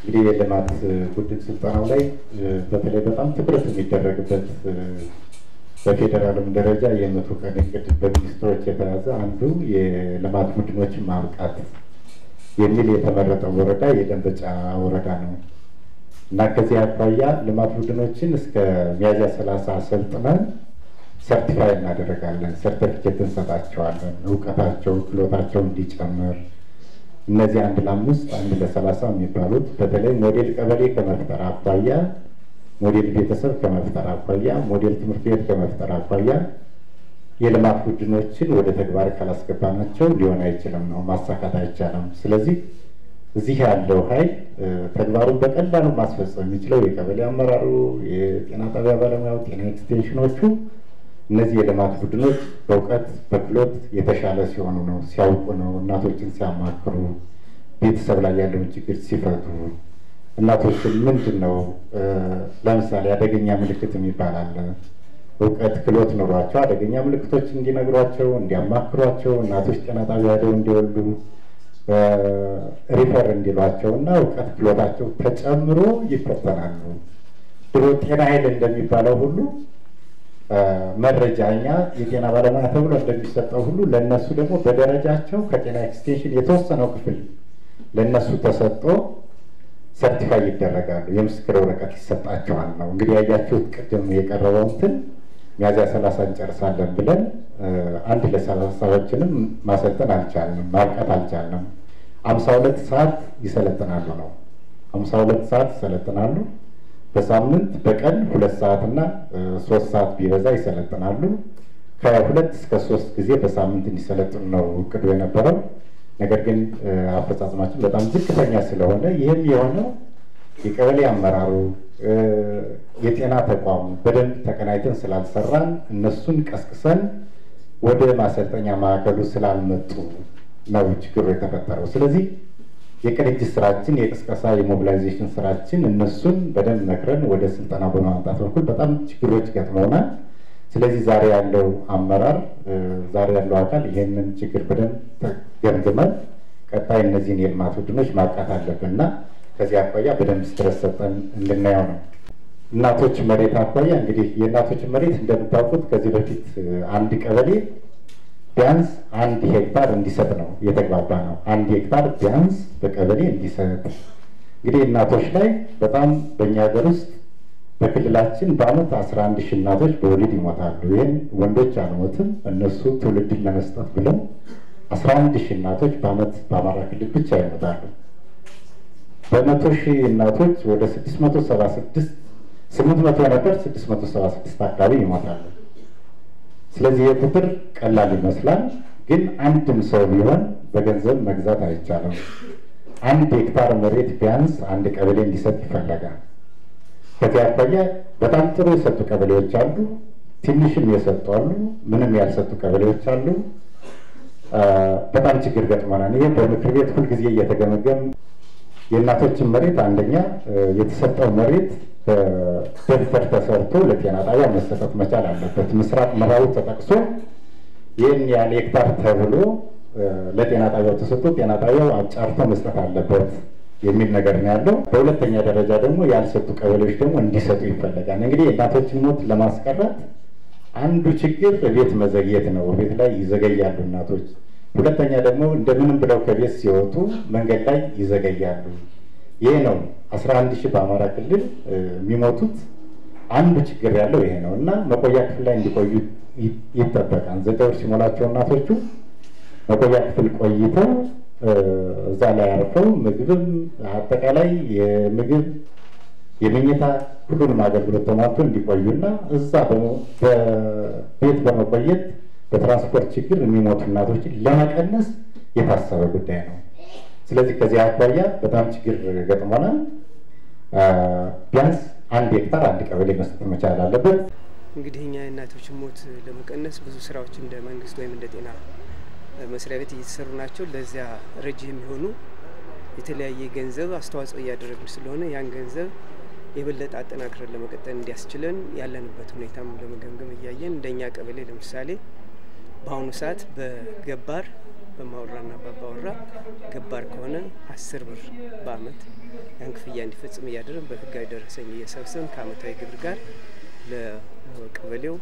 እንግዲህ የልማት ቡድን ስልጠናው ላይ በተለይ በጣም ትኩረት የሚደረግበት በፌዴራልም ደረጃ የመቶ ቀን እቅድ በሚኒስትሮች የተያዘ አንዱ የልማት ቡድኖችን ማብቃት የሚል የተመረጠው ወረዳ የደንበጫ ወረዳ ነው እና ከዚህ አኳያ ልማት ቡድኖችን እስከ ሚያዝያ ሰላሳ አሰልጥነን ሰርቲፋይ እናደረጋለን። ሰርቲፊኬት እንሰጣቸዋለን። እውቀታቸው ክሎታቸው እንዲጨምር እነዚህ አንድ ለአምስት አንድ ለሰላሳ የሚባሉት በተለይ ሞዴል ቀበሌ ከመፍጠር አኳያ ሞዴል ቤተሰብ ከመፍጠር አኳያ ሞዴል ትምህርት ቤት ከመፍጠር አኳያ የልማት ቡድኖችን ወደ ተግባር ካላስገባናቸው ሊሆን አይችልም ነው ማሳካት አይቻልም። ስለዚህ እዚህ ያለው ኃይል ተግባሩን በቀላሉ ማስፈጸም የሚችለው የቀበሌ አመራሩ፣ የጤና ጣቢያ ባለሙያው፣ ጤና ኤክስቴንሽኖቹ እነዚህ የልማት ቡድኖች በእውቀት በክሎት የተሻለ ሲሆኑ ነው፣ ሲያውቁ ነው፣ እናቶችን ሲያማክሩ፣ ቤተሰብ ላይ ያለውን ችግር ሲፈቱ እናቶችን ምንድን ነው ለምሳሌ አደገኛ ምልክት የሚባል አለ። እውቀት ክሎት ኖሯቸው አደገኛ ምልክቶች እንዲነግሯቸው፣ እንዲያማክሯቸው፣ እናቶች ጤና ጣቢያ ሄደው እንዲወልዱ ሪፈር እንዲሏቸው እና እውቀት ክሎታቸው ተጨምሮ ይፈተናሉ። ድሮ ጤና ኃይል እንደሚባለው ሁሉ መረጃ እኛ የጤና ባለሙያ ተብሎ እንደሚሰጠው ሁሉ ለእነሱ ደግሞ በደረጃቸው ከጤና ኤክስቴንሽን የተወሰነው ክፍል ለእነሱ ተሰጥቶ ሰርቲፋይ ይደረጋሉ። የምስክር ወረቀት ይሰጣቸዋል ነው እንግዲህ ያያችሁት ቅድም የቀረበው እንትን ሚያዝያ ሰላሳ እንጨርሳለን ብለን አንድ ለሰላሳዎችንም ማሰልጠን አልቻልንም፣ ማብቃት አልቻልንም። አምሳ ሁለት ሰዓት ይሰለጥናሉ ነው አምሳ ሁለት ሰዓት ይሰለጥናሉ። በሳምንት በቀን ሁለት ሰዓት እና ሶስት ሰዓት ቢበዛ ይሰለጥናሉ። ከሁለት እስከ ሶስት ጊዜ በሳምንት እንዲሰለጥኑ ነው እቅዱ የነበረው። ነገር ግን አፈጻጸማችን በጣም ዝቅተኛ ስለሆነ ይህም የሆነው የቀበሌ አመራሩ የጤና ተቋሙ በደንብ ተቀናይተን ስላልሰራን እነሱን ቀስቅሰን ወደ ማሰልጠኛ ማዕከሉ ስላልመጡ ነው ችግሩ የተፈጠረው። ስለዚህ የቅንጅት ስራችን የቅስቀሳ የሞቢላይዜሽን ስራችን እነሱን በደንብ መክረን ወደ ስልጠና በማምጣት በኩል በጣም ችግሮች ገጥመውናል። ስለዚህ ዛሬ ያለው አመራር ዛሬ ያለው አካል ይሄንን ችግር በደንብ ገምግመን ቀጣይ እነዚህን የልማት ቡድኖች ማብቃት አለብን እና ከዚህ አኳያ በደንብ ስትረስ ሰጠን እንድናየው ነው። እናቶች መሬት አኳያ እንግዲህ የእናቶች መሬት እንደምታውቁት ከዚህ በፊት አንድ ቀበሌ ቢያንስ አንድ ሄክታር እንዲሰጥ ነው የተግባባ ነው። አንድ ሄክታር ቢያንስ በቀበሌ እንዲሰጥ እንግዲህ እናቶች ላይ በጣም በእኛ ሀገር ውስጥ በክልላችን በአመት አስራ አንድ ሺህ እናቶች በወሊድ ይሞታሉ። ይህን ወንዶች አልሞትም እነሱ ትውልድን ለመስጠት ብለው አስራ አንድ ሺህ እናቶች በአመት በአማራ ክልል ብቻ ይሞታሉ። በመቶ ሺህ እናቶች ወደ ስድስት መቶ ሰባ ስድስት ስምንት መቶ ነበር ስድስት መቶ ሰባ ስድስት አካባቢ ይሞታሉ። ስለዚህ ይህ ቁጥር ቀላል ይመስላል፣ ግን አንድም ሰው ቢሆን በገንዘብ መግዛት አይቻልም። አንድ ሄክታር መሬት ቢያንስ አንድ ቀበሌ እንዲሰጥ ይፈለጋል። ከዚህ አኳያ በጣም ጥሩ የሰጡ ቀበሌዎች አሉ፣ ትንሽም የሰጡ አሉ፣ ምንም ያልሰጡ ቀበሌዎች አሉ። በጣም ችግር ገጥሞናል። ይህ በምክር ቤት ሁልጊዜ እየተገመገም የእናቶችን መሬት አንደኛ የተሰጠው መሬት በደብተር ተሰርቶ ለጤና ጣቢያ መሰጠት መቻል አለበት። ምስራቅ ምዕራቡ ተጠቅሶ ይህን ያህል ሄክታር ተብሎ ለጤና ጣቢያው ተሰጥቶ ጤና ጣቢያው አጫርቶ መስጠት አለበት የሚል ነገር ነው ያለው። በሁለተኛ ደረጃ ደግሞ ያልሰጡ ቀበሌዎች ደግሞ እንዲሰጡ ይፈለጋል። እንግዲህ የእናቶችን ሞት ለማስቀረት አንዱ ችግር ቤት መዘግየት ነው። ቤት ላይ ይዘገያሉ እናቶች። ሁለተኛ ደግሞ እንደምንም ብለው ከቤት ሲወጡ መንገድ ላይ ይዘገያሉ። ይሄ ነው አስራ አንድ ሺህ በአማራ ክልል የሚሞቱት አንዱ ችግር ያለው ይሄ ነው እና መቆያ ክፍል ላይ እንዲቆዩ ይጠበቃል። ዘጠኝ ወር ሲሞላቸው እናቶቹ መቆያ ክፍል ቆይተው እዛ ላይ አርፈው ምግብም አጠቃላይ የምግብ የመኝታ ሁሉንም አገልግሎት ተሟልቶ እንዲቆዩና እዛ በቤት በመቆየት በትራንስፖርት ችግር የሚሞቱ እናቶችን ለመቀነስ የታሰበ ጉዳይ ነው። ስለዚህ ከዚህ አኳያ በጣም ችግር ገጥሞናል። ቢያንስ አንድ ሄክታር አንድ ቀበሌ መስጠት መቻል አለበት። እንግዲህ እኛ የእናቶችን ሞት ለመቀነስ ብዙ ስራዎች እንደ መንግስት ወይም እንደ ጤና መስሪያ ቤት እየተሰሩ ናቸው። ለዚያ ረጅ የሚሆኑ የተለያየ ገንዘብ አስተዋጽኦ እያደረግን ስለሆነ ያን ገንዘብ የበለጠ አጠናክረን ለመቀጠል እንዲያስችለን ያለንበት ሁኔታም ለመገምገም እያየን እንደኛ ቀበሌ ለምሳሌ በአሁኑ ሰዓት በገባር በማወራና በአባወራ ገባር ከሆነ አስር ብር በአመት ያን ክፍያ እንዲፈጽም እያደረግን በህጋዊ ደረሰኝ እየሰበሰብን ከአመታዊ ግብር ጋር ለቀበሌው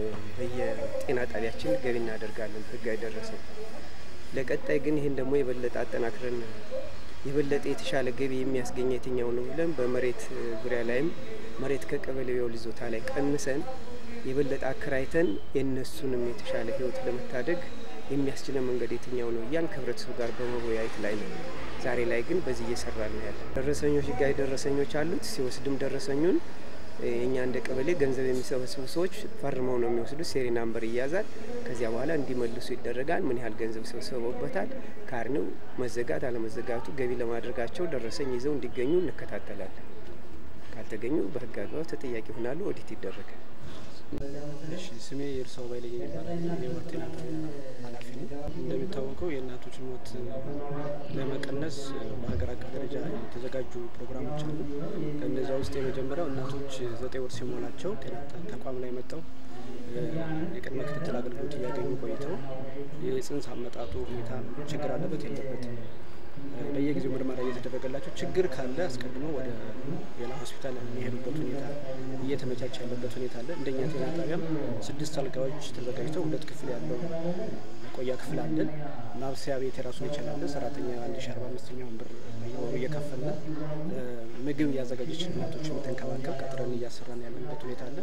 በየጤና ጣቢያችን ገቢ እናደርጋለን። ህጋዊ ደረሰኝ ለቀጣይ ግን ይህን ደግሞ የበለጠ አጠናክረን የበለጠ የተሻለ ገቢ የሚያስገኝ የትኛው ነው ብለን በመሬት ዙሪያ ላይም መሬት ከቀበሌው የውል ይዞታ ላይ ቀንሰን የበለጠ አከራይተን የእነሱንም የተሻለ ህይወት ለመታደግ የሚያስችለን መንገድ የትኛው ነው እያን ከህብረተሰቡ ጋር በመወያየት ላይ ነው። ዛሬ ላይ ግን በዚህ እየሰራ ነው ያለ። ደረሰኞች ህጋዊ ደረሰኞች አሉት። ሲወስድም ደረሰኙን እኛ እንደ ቀበሌ ገንዘብ የሚሰበስቡ ሰዎች ፈርመው ነው የሚወስዱት። ሴሪ ናምበር ይያዛል። ከዚያ በኋላ እንዲመልሱ ይደረጋል። ምን ያህል ገንዘብ ሰብስበውበታል፣ ካርኔው መዘጋት አለመዘጋቱ፣ ገቢ ለማድረጋቸው ደረሰኝ ይዘው እንዲገኙ እንከታተላለን። ካልተገኙ በህግ አግባብ ተጠያቂ ይሆናሉ። ኦዲት ይደረጋል። እሺ ስሜ የእርሳው ባይለኝ ይባላል። የወር ጤና ጣቢያ ኃላፊ ነው። እንደሚታወቀው የእናቶች ሞት ለመቀነስ በሀገር አቀፍ ደረጃ የተዘጋጁ ፕሮግራሞች አሉ። ከእነዚያ ውስጥ የመጀመሪያው እናቶች ዘጠኝ ወር ሲሞላቸው ጤና ተቋም ላይ መጠው የቅድመ ክትትል አገልግሎት እያገኙ ቆይተው የጽንስ አመጣጡ ሁኔታ ችግር አለበት የለበትም በየጊዜው ምርመራ እየተደረገላቸው ችግር ካለ አስቀድመው ወደ ሌላ ሆስፒታል የሚሄዱበት ሁኔታ እየተመቻቸ ያለበት ሁኔታ አለ። እንደኛ ጤና ጣቢያም ስድስት አልጋዎች ተዘጋጅተው ሁለት ክፍል ያለው ቆያ ክፍል አለን። ማብሰያ ቤት የራሱን የቻላለ ሰራተኛ አንድ ሺ አርባ አምስተኛውን ብር በየወሩ እየከፈልን ምግብ እያዘጋጀች እናቶች የምትንከባከብ ቀጥረን እያሰራን ያለንበት ሁኔታ አለ።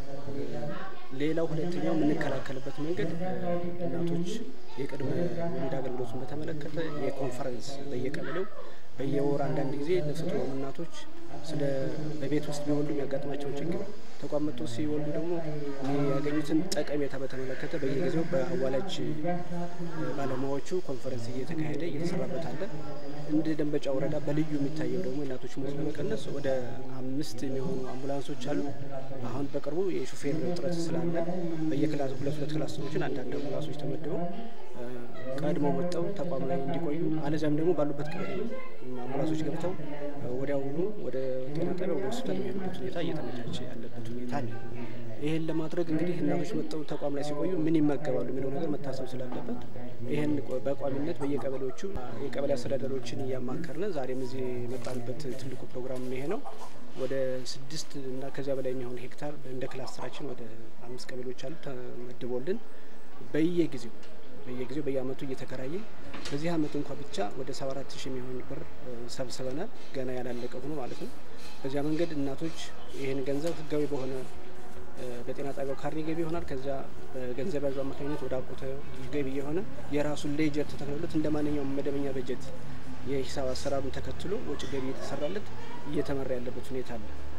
ሌላው ሁለተኛው የምንከላከልበት መንገድ እናቶች የቅድመ ወሊድ አገልግሎቱን በተመለከተ የኮንፈረንስ በየቀበሌው በየወር አንዳንድ ጊዜ ነፍሰ ጡር እናቶች ስለ በቤት ውስጥ ቢወልዱ የሚያጋጥማቸውን ችግር ተቋም መጥቶ ሲወልዱ ደግሞ ያገኙትን ጠቀሜታ በተመለከተ በየጊዜው በአዋላጅ ባለሙያዎቹ ኮንፈረንስ እየተካሄደ እየተሰራበት አለ። እንደ ደንበጫ ወረዳ በልዩ የሚታየው ደግሞ እናቶች ሞት ለመቀነስ ወደ አምስት የሚሆኑ አምቡላንሶች አሉ። አሁን በቅርቡ የሹፌር እጥረት ስላለ በየክላስ ሁለት ሁለት ክላሶችን አንዳንድ አምቡላንሶች ተመድበው ቀድመው መጥተው ተቋም ላይ እንዲቆዩ አለዚያም ደግሞ ባሉበት ቀበሌ አምቡላንሶች ገብተው ወዲያውኑ ወደ ጤና ጣቢያ ወደ ሆስፒታል የሚሄዱበት ሁኔታ እየተመቻቸ ያለበት ሁኔታ አለ። ይህን ለማድረግ እንግዲህ እናቶች መጥተው ተቋም ላይ ሲቆዩ ምን ይመገባሉ የሚለው ነገር መታሰብ ስላለበት ይህን በቋሚነት በየቀበሌዎቹ የቀበሌ አስተዳደሮችን እያማከርን ዛሬም እዚህ የመጣንበት ትልቁ ፕሮግራም ይሄ ነው። ወደ ስድስት እና ከዚያ በላይ የሚሆን ሄክታር እንደ ክላስተራችን ወደ አምስት ቀበሌዎች አሉ ተመድቦልን በየጊዜው በየጊዜው በየአመቱ እየተከራየ በዚህ አመት እንኳ ብቻ ወደ ሰባ አራት ሺህ የሚሆን ብር ሰብስበናል። ገና ያላለቀ ሆኖ ማለት ነው። በዚያ መንገድ እናቶች ይህን ገንዘብ ህጋዊ በሆነ በጤና ጣቢያው ካርኔ ገቢ ይሆናል። ከዚያ በገንዘብ ያዡ አማካኝነት ወደ አቆተ ገቢ የሆነ የራሱን ሌጀር ተተክሎለት እንደ ማንኛውም መደበኛ በጀት የሂሳብ አሰራሩን ተከትሎ ወጪ ገቢ እየተሰራለት እየተመራ ያለበት ሁኔታ አለ።